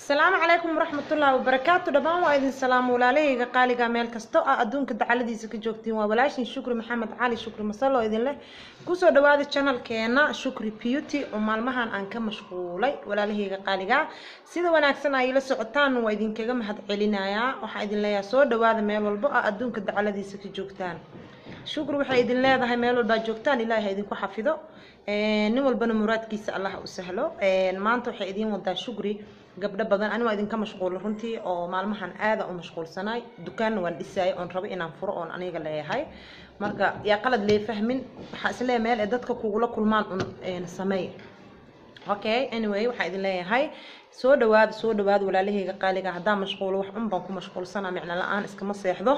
asalaamu calaykum waraxmatullaahi wabarakaatu dhammaan waa idin salaamo walaalahayga qaaliga meel kasto ah adduunka dacaladiisa ka joogtiin waa walaashin shukri maxamed cali shukri masalo idin leh kusoo dhawaada channelkeena shukri beauty oo maalmahan aan ka mashquulay walaalahayga qaaliga sida wanaagsan ay la socotaan waa idinkaga mahad celinayaa waxaa idin leeyahay soo dhawaada meel walbo ah adduunka dacaladiisa ka joogtaan shukri waxay idin leedahay meel walbaa joogtaan ilaahay ha idinku xafido nin walbana muraadkiisa allah u sahlo maanta waxay idiin wadaa shukri gabdho badan ani waa idinka mashquula runtii oo maalmahan aada u mashquulsanaay dukaanna waan dhisaayay oon rabo inaan furo oon aniga leeyahay marka yaa qalad lee fahmin waxaa isleeyahay meel ee dadka kugula kulmaan un sameey okay anyway waxaa idin leeyahay soo dhawaada soo dhawaada walaalahayga qaaliga haddaa mashquulo wax un baan ku mashquulsanaa micno la-aan iskama seexdo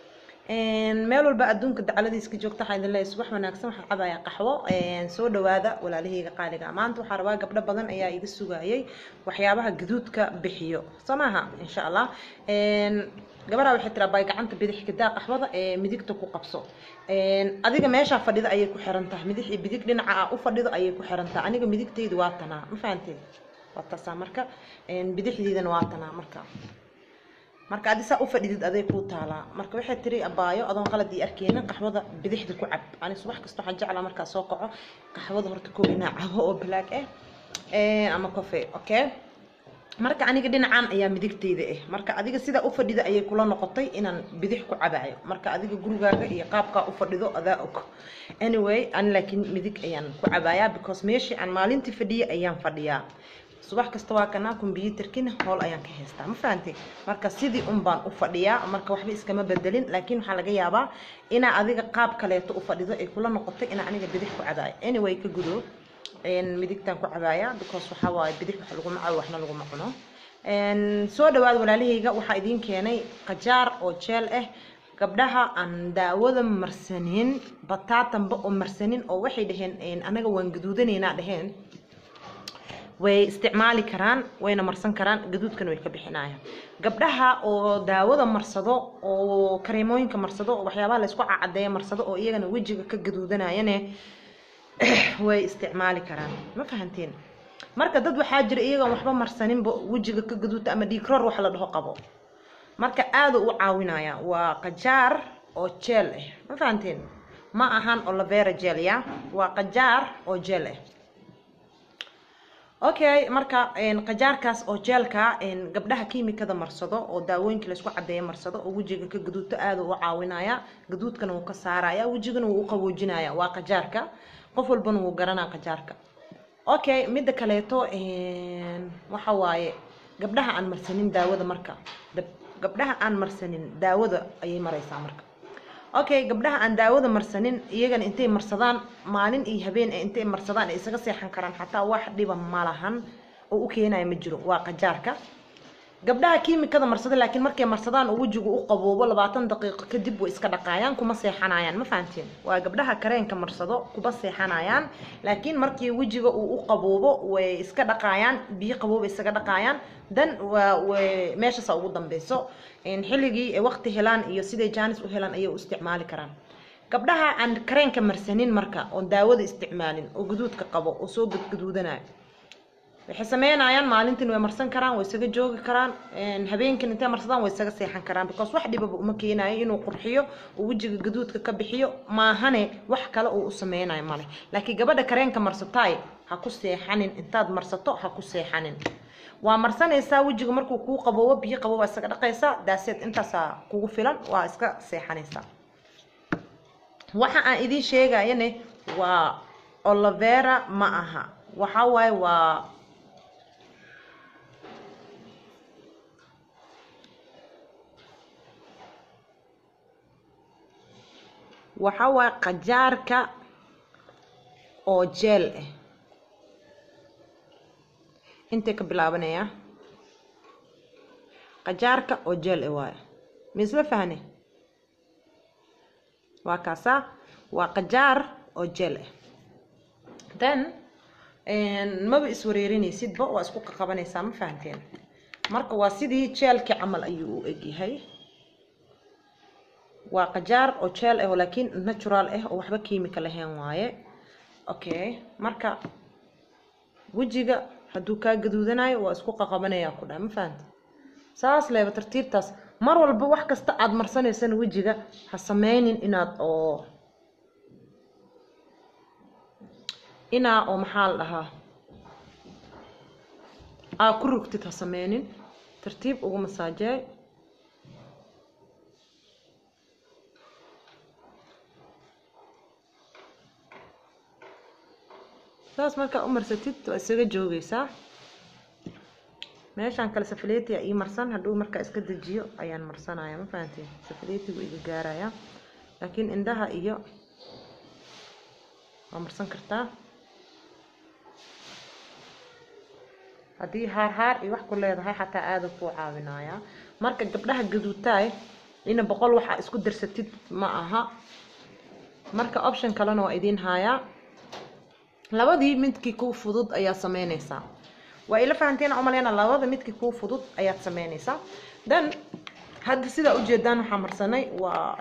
meel walba adduunka dacaladiis ka joogta waxaa idin leeyahay subax wanaagsan waxaa cabaya qaxwo soo dhawaada walaalahayga qaaliga maanta waxaa rabaa gabdho badan ayaa iga sugayay waxyaabaha gaduudka bixiyo soo maaha insha allah gabadhaa waxay tiraa bay gacanta bidix kadaa qaxwada ee midigta ku qabso adiga meeshaa fadhida ayay ku xiran tahay midix iyo bidig dhinaca ah u fadhido ayay ku xiran tahay aniga midigtaydu waa tanaa ma fahanteen waa taasaa marka bidixdeydana waa tanaa marka marka adi saa u fadhidid aday kuu taalaa marka waxay tiri abaayo adoon qalad ii arkeyna qaxwada bidixda ku cab ani subax kasta waxaan jeclaa markaa soo kaco qaxwada horta koo inaa cabo oo black ah ama coffee okay marka aniga dhinacan ayaa midigteyda ah marka adiga sidaa u fadhida ayay kula noqotay inaan bidix ku cabayo marka adiga gurigaaga iyo qaabkaa u fadhido adaa og anyway ani laakiin midig ayaan ku cabayaa because meeshii aan maalintii fadhiyay ayaan fadhiyaa subax kasta waa kanaa kombyuutarkina howl ayaan ka haystaa ma fahantay marka sidii un baan u fadhiyaa marka waxba iskama bedelin laakiin waxaa laga yaabaa inaa adiga qaab kaleeto u fadhido ay kula noqotay inaa aniga bidix ku cabaayo anyway ka gudo midigtaan ku cabaaya because waxaa waaye bidix wax laguma cabo waxna laguma cuno soo dhawaada walaalahayga waxaa idiin keenay qajaar oo jeel ah gabdhaha aan daawada marsanin bataatanba oo marsanin oo waxay dhaheen anaga waan gaduudanaynaa dhaheen way isticmaali karaan wayna marsan karaan gaduudkana way ka bixinayaan gabdhaha oo daawada marsado oo kareemooyinka marsado oo waxyaabaha laysku cacadeeya marsado oo iyagana wejiga ka gaduudanayane way isticmaali karaan ma fahanteen marka dad waxaa jira iyagoon waxba marsaninba wejiga ka gaduudta ama dhiigroor wax la dhaho qabo marka aada u caawinaya waa qajaar oo jeel ah ma fahanteen ma ahan olavera jeel ya waa qajaar oo jeel ah okay marka qajaarkaas oo jeelka gabdhaha kiimikada marsado oo daawooyinka laysku cadeeya marsado oo wejiga ka gaduudto aada u caawinaya gaduudkana wuu ka saaraya wejigana wuu u qaboojinaya waa qajaarka qof walbana wuu garanaa qajaarka okay midda kaleeto waxa waaye gabdhaha aan marsanin daawada marka gabdhaha aan marsanin daawada ayay maraysaa marka okay gabdhaha aan daawada marsanin iyagana intay marsadaan maalin iyo habeen ee intay marsadaan ay isaga seexan karaan xataa wax dhiba ma lahan oo u keenaya ma jiro waa qajaarka gabdhaha kiimikada marsada laakiin markay marsadaan oo wejigu u qaboobo labaatan daqiiqo kadib way iska dhaqaayaan kuma seexanayaan ma fahanteen waa gabdhaha kareenka marsado kuma seexanayaan laakiin markii wejiga uu u qaboobo way iska dhaqaayaan biyo qabooba isaga dhaqaayaan dan waa way meeshaasa ugu dambeyso xilligii waqti helaan iyo siday jaanis u helaan ayay u isticmaali karaan gabdhaha aan kareenka marsanin marka oon daawada isticmaalin oo gaduudka qabo oo soo gadgaduudanayo waxay sameynayaan maalintiin way marsan karaan way isaga joogi karaan habeenkin intay marsadaan way isaga seexan karaan because wax dhibaba uma keenayo inuu qurxiyo oo wejiga gaduudka ka bixiyo maahane wax kale uu u sameynayo male laakiin gabadha kareenka marsataay ha ku seexanin intaad marsato ha ku seexanin waa marsanaysaa wejiga markuu kuu qaboobo biyo qabo waa isaga dhaqaysaa daaseed intaasaa kugu filan waa iska seexanaysaa waxa aan idiin sheegayane waa olavera ma aha waxa waaye waa waxa waaye qajaarka oo jeel ah intay ka bilaabanayaa qajaarka oo jeel ah waaye misla fahne waa kaasaa waa qajaar oo jeel ah then maba iswareerinaysidba waa isku qaqabanaysaa ma fahanteen marka waa sidii jeelkii camal ayuu u egyahay waa qajaar oo jeel ah oo laakiin natural ah oo waxba kiimika lahayn waaye okay marka wejiga hadduu kaa gaduudanayo waa isku qaqabanaya ku dhaha ma fahamti saas leeba tartiibtaas mar walba wax kasta aad marsanaysana wejiga ha sameynin inaad oo inaa oo maxaa la dhahaa aa ku rugtid ha sameynin tartiib ugu masaajeey saas markaa u marsatid waa isaga joogeysaa meeshaan kale safaleetiga ii marsan hadduu markaa iska dejiyo ayaan marsanaya ma fahantiin safaleetigu iga gaaraya laakiin indhaha iyo waa marsan kartaa haddii haar haar iyo wax ku leedahay xataa aada kuu caawinaya marka gabdhaha gaduutaay ina boqol waxaa isku darsatid ma aha marka option kalena waa idiin haayaa labadii midkii kuu fudud ayaa sameyneysaa waa ila fahanteen umaleyna labada midkii kuu fudud ayaad sameyneysaa then hadda sidaa ujeedaan waxaa marsanay waa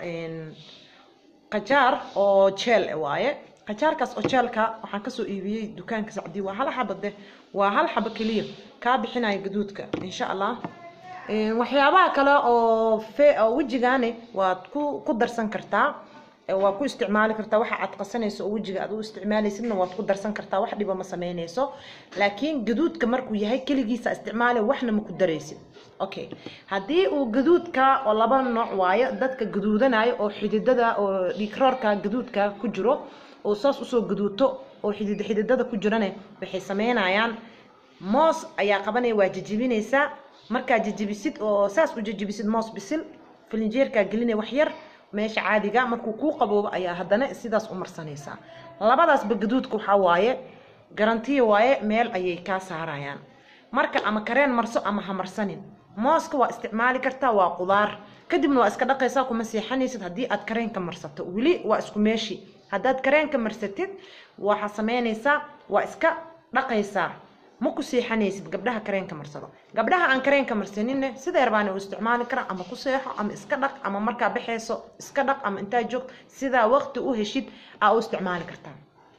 qajaar oo jeel waaye qajaarkaas oo jeelka waxaan kasoo iibiyey dukaanka sacdii waa hal xaba de waa hal xaba keliya kaa bixinaya gaduudka insha allah waxyaabaha kale oo fe oo wejigaani waad ku ku darsan kartaa waa ku isticmaali kartaa waxa aad qasanayso oo wejiga aad u isticmaalaysidna waad ku darsan kartaa wax dhiba ma sameynayso laakiin gaduudka markuu yahay keligiisa isticmaali waxna ma ku daraysid okay haddii uu gaduudka oo laba nooc waayo dadka gaduudanaayo oo xididada oo dhiigroorka gaduudka ku jiro oo saas usoo gaduuto oo xidid xididada ku jirane waxay sameynayaan moos ayaa qabanaya waa jajibinaysaa markaa jajibisid oo saas u jajibisid moos bisil filinjeerkaa gelinaya wax yar meesha caadiga markuu kuu qaboobo ayaa haddana sidaas u marsanaysaa labadaasba gaduudka waxaa waaye garantiya waaye meel ayay kaa saarayaan marka ama kareen marso ama ha marsanin mooska waa isticmaali kartaa waa qudaar kadibna waa iska dhaqaysaa kuma seexanaysid haddii aad kareenka marsato weli waa isku meeshi haddaad kareenka marsatid waxaa sameynaysaa waa iska dhaqaysaa ma ku seexanaysid gabdhaha kareenka marsado gabdhaha aan kareenka marsaninne sideer baana u isticmaali kara ama ku seexo ama iska dhaq ama markaa baxayso iska dhaq ama intaa joogto sidaa waqti u heshid aa u isticmaali kartaa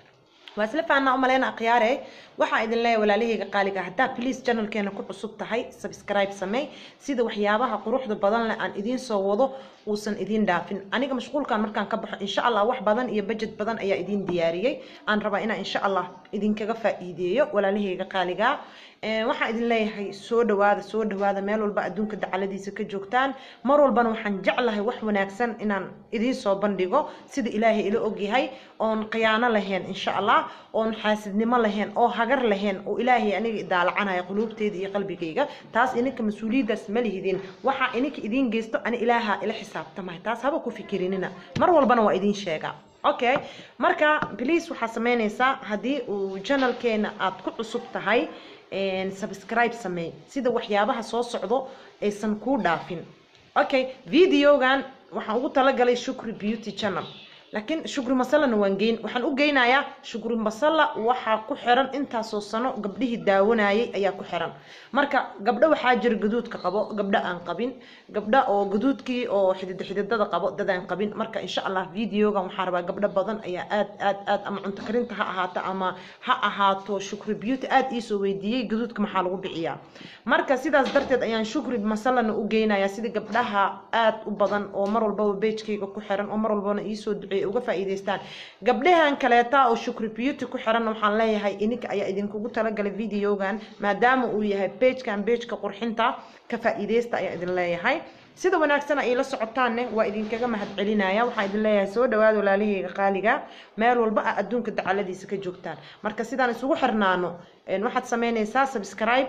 waa isla faanaa umaleyna akhyaare waxaa idin leeyahay walaalahayga qaaliga haddaa please channelkeena ku cusub tahay subscribe samey sida waxyaabaha quruxda badan leh aan idiin soo wado uusan idiin dhaafin aniga mashquulkan markaan ka baxo insha allah wax badan iyo budget badan ayaa idiin diyaariyey aan rabaa inaan insha allah idinkaga faa'iideeyo walaalahayga qaaliga waxaan idin leeyahay soo dhawaada soo dhawaada meel walba adduunka dacaladiisa ka joogtaan mar walbana waxaan jeclahay wax wanaagsan inaan idiin soo bandhigo sida ilaahay ila ogyahay oon khiyaano lahayn insha allah oon xaasidnimo lahayn oo hagar lahayn oo ilaahay aniga idaalacanaya quluubteyda iyo qalbigayga taas ininka mas-uuliyaddaas ma lihidin waxaa ininka idiin geysto ani ilaaha ila xisaabtamay taas haba ku fikirinina mar walbana waa idiin sheegaa okay marka please waxaa sameynaysaa haddii uu channelkeena aad ku cusub tahay subscribe sameey sida waxyaabaha soo socdo aysan kuu dhaafin okay videogan waxaan ugu talagalay shukri beauty channel laakiin shukri masalana waan geyn waxaan u geynayaa shukri masala waxaa ku xiran intaasoo sano gabdhihii daawanayay ayaa ku xiran marka gabdho waxaa jira gaduudka qabo gabdho aan qabin gabdho oo gaduudkii oo xidid xididada qabo dad aan qabin marka insha allah videogan waxaa rabaa gabdho badan ayaa aad aad aad ama cunto karinta ha ahaato ama ha ahaato shukri beauty aad iisoo weydiiyey gaduudka maxaa lagu bixiyaa marka sidaas darteed ayaan shukri masalana u geynayaa sida gabdhaha aad u badan oo mar walbaba beejkayga ku xiran oo mar walbana iisoo duceey uga faa'iidaystaan gabdhahan kaleeta oo shukri beauty ku xiran waxaan leeyahay ininka ayaa idinkugu talagalay videogan maadaama uu yahay beejkan beejka qurxinta ka faa'iidaysta ayaa idin leeyahay sida wanaagsan ay la socotaanne waa idinkaga mahadcelinaya waxaan idin leeyahay soo dhawaada walaalahayga qaaliga meel walba a adduunka dacaladiisa ka joogtaan marka sidaan isugu xirnaano waxaad sameynaysaa subscribe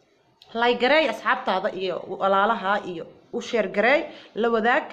like gareey asxaabtaada iyo walaalaha iyo u sheer gareey la wadaag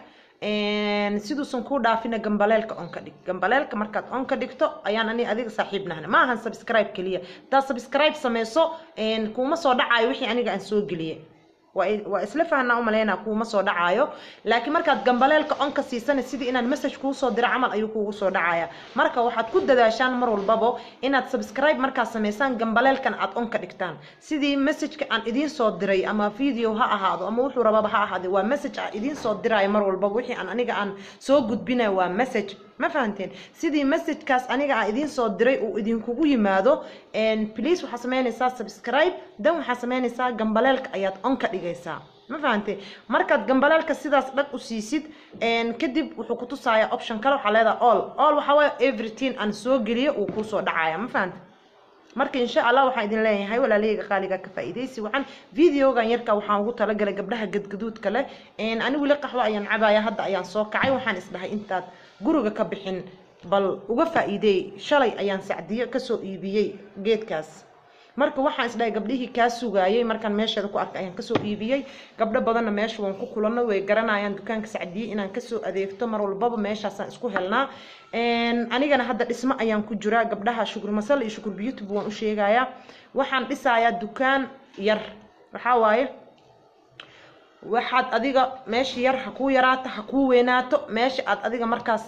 siduusan kuu dhaafina gambaleelka on ka dhig gambaleelka markaad on ka dhigto ayaan ani adiga saaxiib nahna ma ahan subscribe keliya haddaad subscribe sameyso kuuma soo dhacayo wixii aniga aan soo geliyey waa isla fahnaa umaleynaa kuuma soo dhacaayo laakiin markaad gambaleelka on ka siisana sidii inaan message kuu soo diro camal ayuu kuugu soo dhacaya marka waxaad ku dadaashaan mar walbaba inaad subscribe markaad sameysaan gambaleelkan aad on ka dhigtaan sidii messageka aan idiin soo diray ama video ha ahaado ama wuxuu rababa ha ahaade waa message aan idiin soo dirayo mar walbaba wixii aan aniga aan soo gudbinayo waa message ma fahanteen sidii messagekaas aniga aan idiin soo diray uu idinkugu yimaado please waxaa sameynaysaa subscribe dan waxaa sameynaysaa gambaleelka ayaad on ka dhigaysaa ma fahantay markaad gambaleelka sidaas dhag u siisid kadib wuxuu ku tusayaa option kale waxaa leedahay all all waxaa waaye everything aan soo geliyo uu kusoo dhacaya ma fahantay marka insha allah waxaan idin leeyahay walaalahayga qaaliga ka faa'iidaysi waxaan videogan yarka waxaan ugu talagalay gabdhaha gadgaduudka leh ani weli qaxwo ayaan cabaya hadda ayaan soo kacay waxaan isdhahay intaad guriga ka bixin bal uga faa'iideey shalay ayaan sacdiyo kasoo iibiyey geedkaas marka waxaan isdhahay gabdhihii kaa sugaayay markaan meesheeda ku arkay ayaan kasoo iibiyey gabdho badanna meesha waan ku kulanno way garanayaan dukaanka sacdiye inaan kasoo adeegto mar walbaba meeshaasaan isku helnaa anigana hadda dhismo ayaan ku jiraa gabdhaha shukur masal iyo shukur beauty waan u sheegayaa waxaan dhisayaa dukaan yar waxaa waaye waxaad adiga meesha yar ha kuu yaraato ha kuu weynaato meesha aad adiga markaas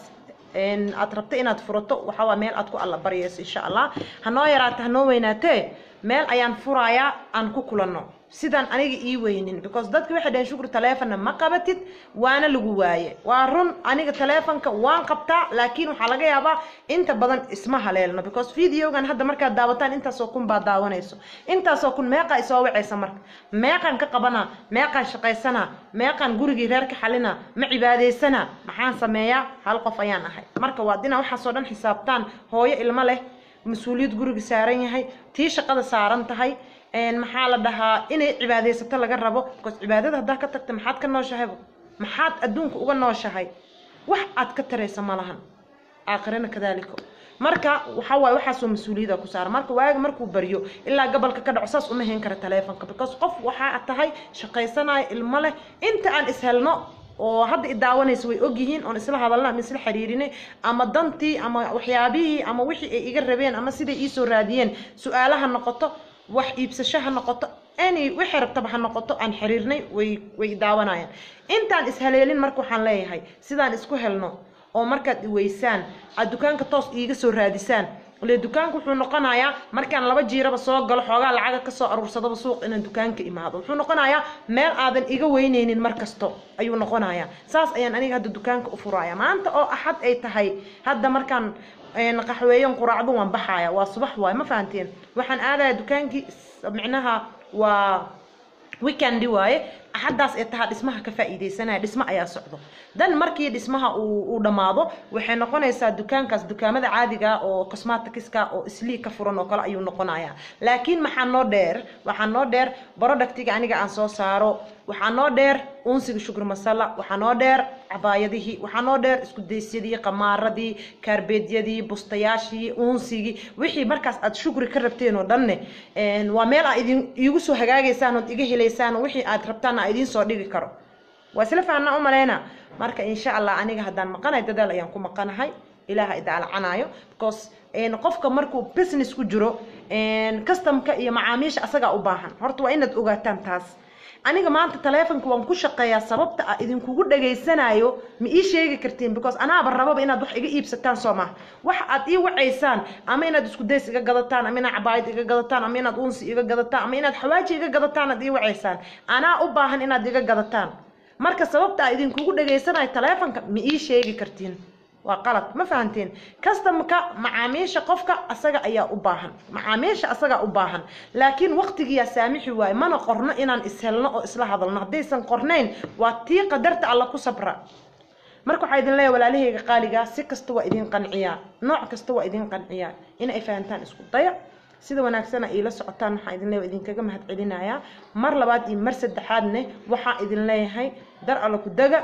aad rabta inaad furato waxaa waa meel aad ku alla baryayso insha allah hanoo yaraato hanoo weynaatee meel ayaan furayaa aan ku kulanno sidaan aniga ii weynin because dadki waxay dhaheen shukri taleefonna ma qabatid waana lagu waaye waa run aniga taleefonka waan qabtaa laakiin waxaa laga yaabaa inta badan isma haleelno because videogan hadda markaad daawataan intaasoo kun baa daawanayso intaasoo kun meeqaa isoo wacaysa marka meeqaan ka qabanaa meeqaan shaqaysanaa meeqaan gurigii reer ka xalinaa ma cibaadaysanaa maxaan sameeyaa hal qof ayaan ahay marka waa dina waxaasoo dhan xisaabtaan hooyo ilmo leh mas-uuliyad guriga saaran yahay tii shaqada saaran tahay maxaa la dhahaa inay cibaadaysato laga rabo because cibaadada haddaa ka tagta maxaad ka nooshahayba maxaad adduunka uga nooshahay wax aad ka taraysa ma lahan aakhirana kadaaliko marka waxa waaye waxaasoo mas-uuliyada ku saaran marka waaga markuu baryo ilaa gobolka ka dhaco saas uma hayn kara taleefonka because qof waxaa tahay shaqaysanaya ilmo leh inta aan ishelno oo hadda i daawanaysa way ogyihiin oon isla hadalna ama isla xiriirinay ama dantii ama waxyaabihii ama wixii ay iga rabeen ama siday iisoo raadiyeen su-aalaha noqoto wax iibsasho ha noqoto any wixii rabtaba ha noqoto aan xiriirnay way way daawanayaan intaan ishaleelin marka waxaan leeyahay sidaan isku helno oo markaad iweysaan aad dukaanka toos iiga soo raadisaan ile dukaanka wuxuu noqonayaa markaan laba jiiraba soo galo xoogaa lacaga kasoo aruursadaba suuq inaan dukaanka imaado wuxuu noqonayaa meel aadan iga weyneynin mar kasto ayuu noqonayaa saas ayaan aniga hadda dukaanka u furaya maanta oo axad ay tahay hadda markaan qaxweeyan quraacdo waan baxaya waa subax waay ma fahanteen waxaan aadaya dukaankii micnaha waa weekendi waaye axaddaas ee tahaa dhismaha ka faa'iidaysanaya dhismo ayaa socdo dan markii dhismaha uu dhammaado waxay noqonaysaa dukaankaas dukaamada caadiga oo cosmatikiska oo islii ka furan oo kale ayuu noqonayaa laakiin maxaa noo dheer waxaa noo dheer productiga aniga aan soo saaro waxaa noo dheer unsiga shukur masala waxaa noo dheer cabaayadihii waxaa noo dheer iskudaysyadii qamaaradii kaarbeedyadii bustayaashii unsigii wixii markaas aad shukri ka rabteen oo dhanne waa meel aa idin iigu soo hagaagaysaan ood iga helaysaan wixii aad rabtaan aa idiin soo dhigi karo waa isla fahanaa u maleyna marka insha allah aniga haddaan maqanahay dadaal ayaan ku maqanahay ilaaha idaalcanaayo because qofka markuu business ku jiro customka iyo macaamiisha asagaa u baahan horta waa inaad ogaataan taas aniga maanta taleefonka waan ku shaqeeyaa sababta a idinkugu dhageysanayo ma ii sheegi kartiin because anaaba rababa inaad wax iga iibsataan soo maha wax aad ii wacaysaan ama inaad isku days iga gadataan ama inaad cabaayad iga gadataan ama inaad unsi iga gadataan ama inaad xawaaji iga gadataan aad ii wacaysaan anaa u baahan inaad iga gadataan marka sababta a idinkugu dhageysanayo taleefonka ma ii sheegi kartiin waa qalad ma fahanteen customka macaamiisha qofka asaga ayaa u baahan macaamiisha asagaa u baahan laakiin waqtigiyaa saamixi waaye mana qorno inaan ishelno oo isla hadalno haddaysan qornayn waa tii qadarta alla ku sabra marka waxaa idin leeyahay walaalahayga qaaligaa si kasta waa idin qanciyaa nooc kasta waa idin qanciyaa in ay fahantaan isku daya sida wanaagsana iila socotaan waxaa idin leeyahay idinkaga mahad celinayaa mar labaad iyo mar saddexaadne waxaa idin leeyahay dar alla ku daga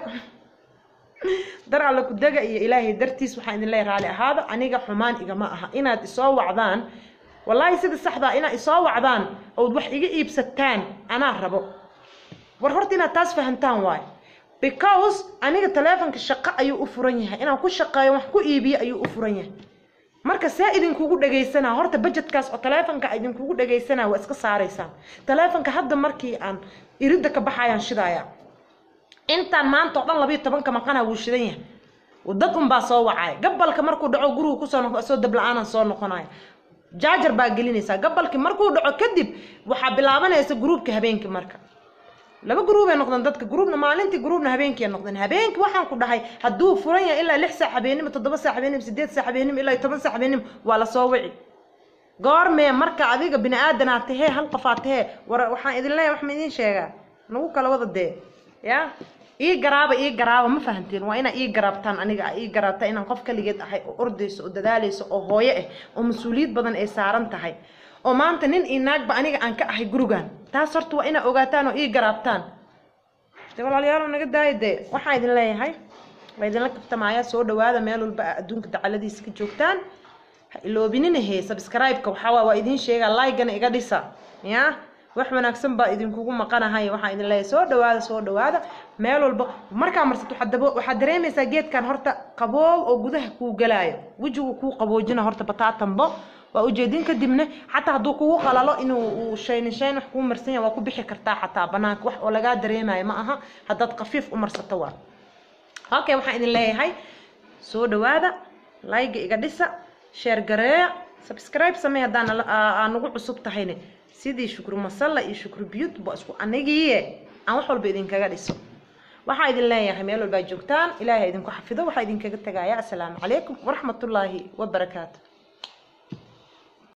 dar alla ku dega iyo ilaahay dartiis waxaan idin leeyahay raali ahaada aniga xumaan igama aha inaad isoo wacdaan wallaahi sida saxdaa inaad isoo wacdaan ood wax iga iibsataan anaa rabo war horta inaad taas fahantaan waayo because aniga taleefonka shaqo ayuu u furan yahay inaan ku shaqeeyo wax ku iibiyo ayuu u furan yahay marka see idinkugu dhagaysanaa horta budgetkaas oo taleefonka idinkugu dhagaysanaa waa iska saaraysaan taleefonka hadda markii aan iridda ka baxayaan shidaaya intaan maanta oo dhan labayo tobanka maqana wuu shidan yahay dad unbaa soo wacaya gabalka markuu dhaco gurigu kusoo noqo soo dabla-aanan soo noqonaya jaajar baa gelinaysaa gabalkii markuu dhaco kadib waxaa bilaabanaysa gruubka habeenkii marka laba gruubay noqdeen dadka gruubna maalintii gruubna habeenkii ay noqdeen habeenkii waxaan ku dhahay hadduu furan yahay ilaa lix saac habeenimo toddoba saac habeenimo sideed saac habeenimo ilaa iyo toban saac habeenimo waa lasoo wici goormee marka adiga bini aadanaa tahee hal qofaa tahee war waxaan idin leeyahay wax ma idin sheegaa nagu kala wada dee ya ii garaaba ii garaaba ma fahanteen waa inaa ii garaabtaan aniga ii garaabtaa inaan qof kaligeed ahay oo ordayso oo dadaalayso oo hooyo ah oo mas-uuliyad badan ay saaran tahay oo maanta nin iyo naagba aniga aan ka ahay gurigan taas horta waa inaa ogaataan oo ii garaabtaan de walaalayaal naga daaya dee waxaan idin leeyahay waa idinla kaftamaaya soo dhawaada meel walba aa adduunka dacaladiisa ka joogtaan ha iloobinina he subscribe-ka waxaa waa waa idiin sheegaa like-gana iga dhisa ya wax wanaagsan baa idinkugu maqanahay waxaan idin leeyahay soo dhawaada soo dhawaada meel walba markaa marsato waxaad dabo waxaad dareemaysaa geedkan horta qaboob oo gudaha kuu galaayo wejigu kuu qaboojina horta bataatanbo waa ujeedin kadibna xataa hadduu kugu qalalo inuu uu shayni shayn wax kuu marsan yahay waa ku bixi kartaa xataa banaanka wax oo lagaa dareemayo ma aha haddaad khafiif u marsato waa okay waxaan idin leeyahay soo dhawaada like iga dhisa sheer gareeya subscribe samee haddaan aa nagu cusub tahayne sidii shukru masalla iyo shukru biyut ba isku anigiiye aan wax walba idinkaga dhiso waxaa idin leeyahay meel walbaa joogtaan ilaahay idinku xafido waxaa idinkaga tagaya asalaamu calaykum waraxmatullaahi wabarakaatu